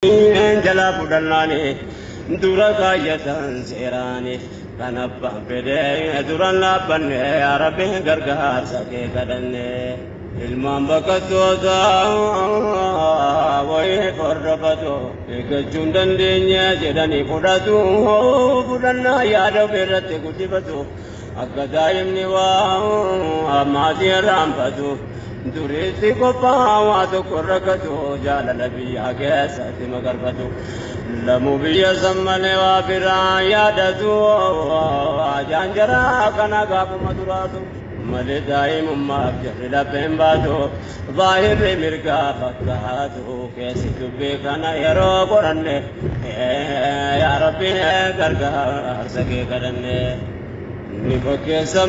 jalaa fudhannaani dura kaayyatan seeraani kan abbaan fedhee duran dhaabbanne yaa rabbi gargaarsa kee kadhanne ilmaan bakkattoota wayii hordofatu eeggachuu hin dandeenye jedhanii fudhatu fudhannaa yaada ofirratti guddifatu akka daa'imni waa maatii irraanfatu duriitti qophaa waa tokko rakkatu jaalala biyyaa keessatti magarfatu lamuu biyya san malee waa biraa yaadatu ajaan jaraa kana gaafuma duraatu malee daa'imummaaf jarri lapheen baatu baay'irri mirgaa fakkaatu keessi dubbii kana yeroo qoranne yaa rabbi gargaarsa kee kadhanne. ni fakkeessan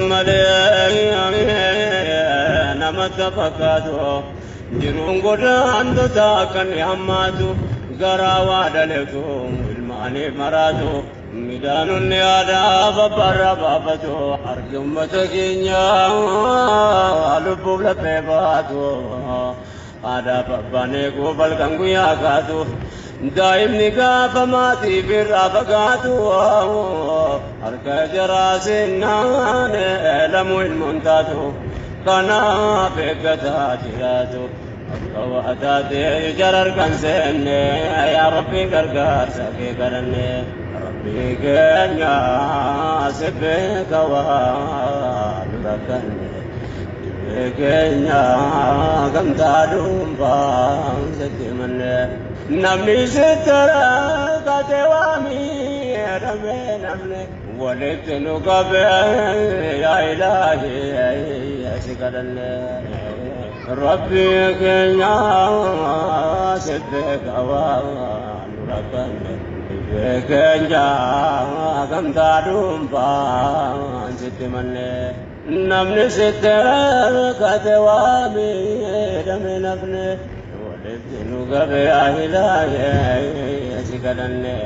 malee namatti fakkaatu jiruun godaantota akka ni hammaatu garaa waa dhaleetu ilmaaniif maraatu midhaanonni aadaa babbarra baafatu harki ummata keenya lubbuuf laphee baatu aadaa babbaan eeguuf halkan guyyaa kaatu daa'imni gaafa maatiif irraa fagaatu harka jaraa seennaan lamuu ilmoon taatu kanaaf eeggataa jiraatu akka waa taatee jara harkan seenne yaa rabbi gargaarsa kee kadhanne rabbi keenya si beeka waa dura kanne keenya gamtaa dhuunfaa sitti manne namni sittara kate waami jedhame namne walitti nu qabe yaa ilaahi si kadhanne rabbi keenya si beeka waa nu rakkanne keenya gamtaa dhuunfaa sitti manne namni sittara kate waami jedhame namne walitti nu qabe yaa ilaahi si kadhanne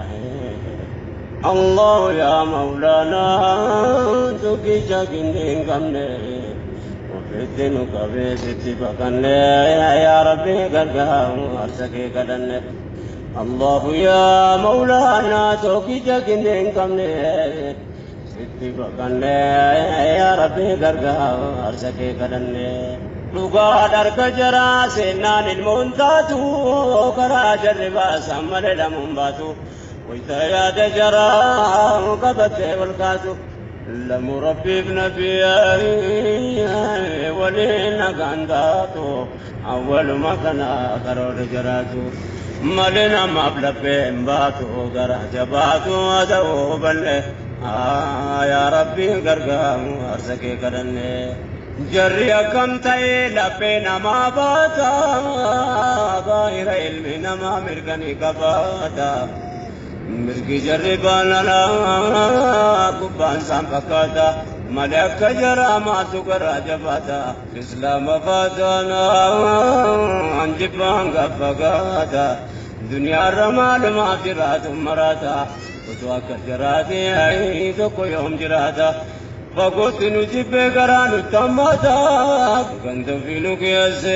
الله يا مولانا تكي شاكين قمنا وفي الدين قبي ستي بقنا يا ربي قرقها أرسكي قدنا الله يا مولانا تكي شاكين قمنا ستي بقنا يا ربي قرقها أرسكي قدنا dhugaa dharka jaraa seennaan ilmoon taatu karaa jarribaa sammale lamuun baatu wayta yaada jaraa qabattee wal kaatu lamu rabbiif nabiyyi waliin nagaan taatu awwaluma kana karoora jaraatu malee namaaf laphee hin baatu garaa jabaatu ta'uu balle yaa rabbi gargaaru harsa kee kadhanne jarri akkam ta'e laphee namaa baata baay'ira ilmi namaa mirganii qabaata. mirgi jarri baanala gubbaan isaan fakkaata malee akka jaraa maatu garaa jabaata islaama faataana anjibbaan gaffagaata duniyaarra maalumaaf jiraatu maraata utuu akka jaraate tokko yoom jiraata fagootti nu jibbee garaa nutti hammaata ganda fiinu keesse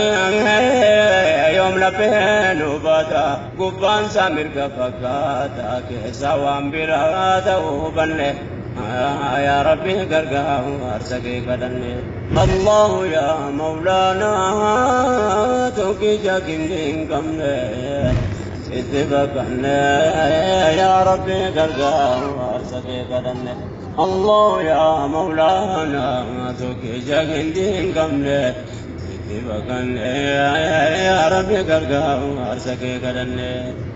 yoom laphee nu baata gubbaan isaa mirga fakkaata keessa waan biraa ta'uu hubanne يا ربي قرقها وارسقي قدني الله يا مولانا توكي جاكين دين قمنا اتفقنا يا ربي قرقها وارسقي قدني الله يا مولانا توكي جاكين دين قمنا اتفقنا يا ربي قرقها وارسقي قدني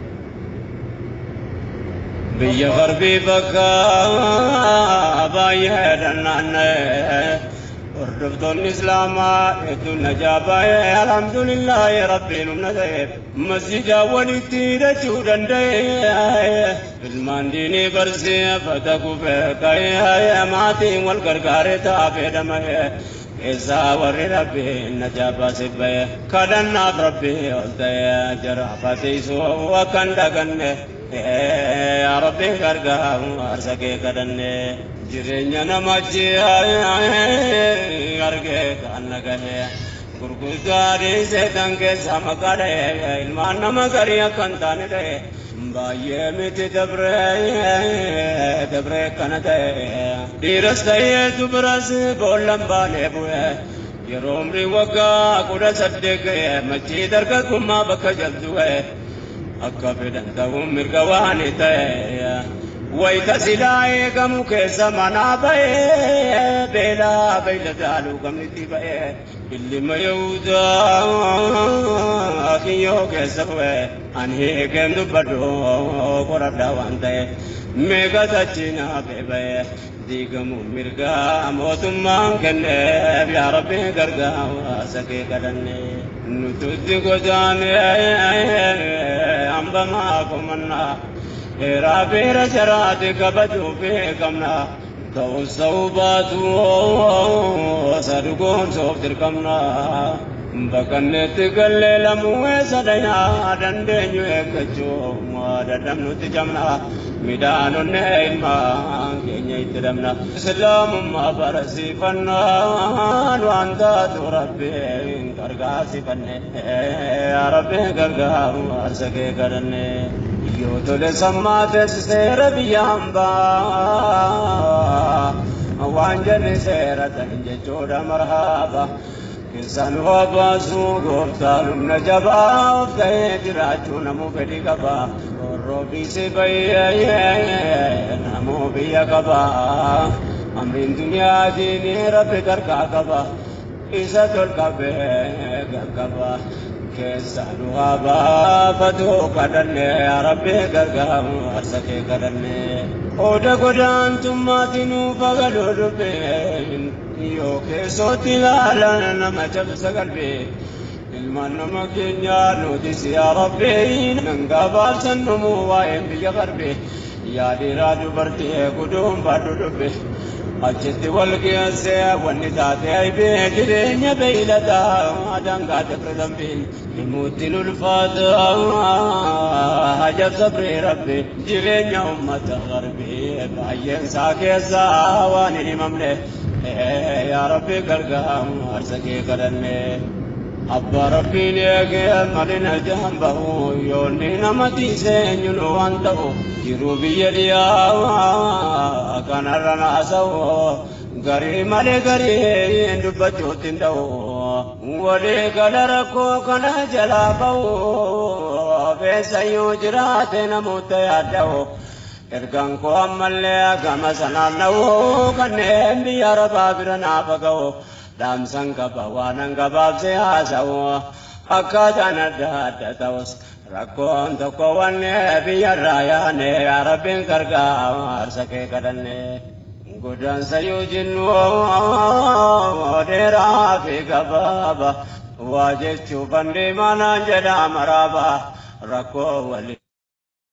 biyya garbii bakka baay'ee dhannaanne hordoftoonni islaamaa hedduun najaa baay'ee alhamdulillaahi rabbiin humna ta'e masjida walitti hidhachuu danda'e ilmaan diinii barsiifata kufee ka'ee maatiin wal gargaaree ta'a fedhamae keessaa warri rabbiin najaa baasif ba'e kadhannaaf rabbii ol ta'e jaraafateessuu akka hin dhaganne يا ربي غرقها أرزقي كدني jireenya namachi arge kan nagahe gurguddaa dhiisee tan keessa maqaa dha'e ilmaan nama garii akka hin taane ta'e baay'ee miti dabree dabree kana ta'e dhiiras ta'ee dubaras boollan baanee bu'e yeroo umrii waggaa kudha saddeet ga'e machii dargaggummaa bakka jaltu ga'e akka fedhan ta'uun mirga waan ta'e wayita silaa eegamu keessa manaa ba'ee beelaa beeyladaaluu gamnitti ba'ee illima yehudaa kiyyoo keessa bu'e ani eegeen dubbadhu qoradhaa waan ta'e meeqa tachinaa beeba'e diigamu mirgaa mootummaan kenneef yaa rabbi gargaara kee kadhanne nututti godaane hambamaa komannaa heeraa beera jaraate kabajuu beekamna ta'us ta'uu baatu sadugoon soof dirqamna bakkanneetti gallee lamuu eessa dhayaa dandeenyu eeggachuu dadhabnutti jamna midhaanonne ilmaan keenya itti dhabna islaamummaa barsiifannaan waan taatu rabbiin gargaarsifanne rabbiin gargaaru harsa kee kadhanne yoo tole sammaa teessiseera biyya hambaa waan jenne seera ta'in jechuudha marhaaba keessaan waa baasuu gooftaan humna jabaa of ta'ee jiraachuu namuu fedhii qaba roobisi bayyee namuu biyya qaba amriin duniyaatiin rabbi gargaa qaba isa tolqabee gaggaba keessaan waa baafatu kadhanne rabbi gargaaru harsa kee kadhanne oda godaantummaatiin fagaloo dubbeen yoo keessootti ilaalan nama cabsa qalbee ilmaan nama keenyaa nutis yaa rabbii nan gabaabsan dhumuu waa'een biyya qarbe yaadiraa dubartii guduun baadhu dubbe achitti wal geessee wanni taate aybee jireenya beeyladaa daangaa dabra dambiin himuutti ulfaata hajab sabree rabbe jireenya ummata garbee baay'een isaa keessaa waan hin himamne yaa rabbi gargaaru harsa kee kadhanne abbaa rabbiin eegee malina jahan bahu yoonni nama tiisee eenyuun waan ta'u jiruu biyya dhiyaa kanarra naasa'u garii malee garii dubbachuutti hin ta'u walii gala rakkoo kana jalaa bahu feessayyuu jiraate namoota yaadda'u ergaan koo ammallee gama sanaan na'u kanneen biyya arabaa bira naafa ga'u dhaamsan qaba waanan gabaabsee haasa'u akkaataan adda adda ta'us rakkoon tokko wanne biyyarraa yaane yaa rabbiin gargaaru harsa kee kadhanne godaansa yoo jennu dheeraa fi gabaaba waa jechuuf deemaa naan jedhaa maraaba rakkoo wali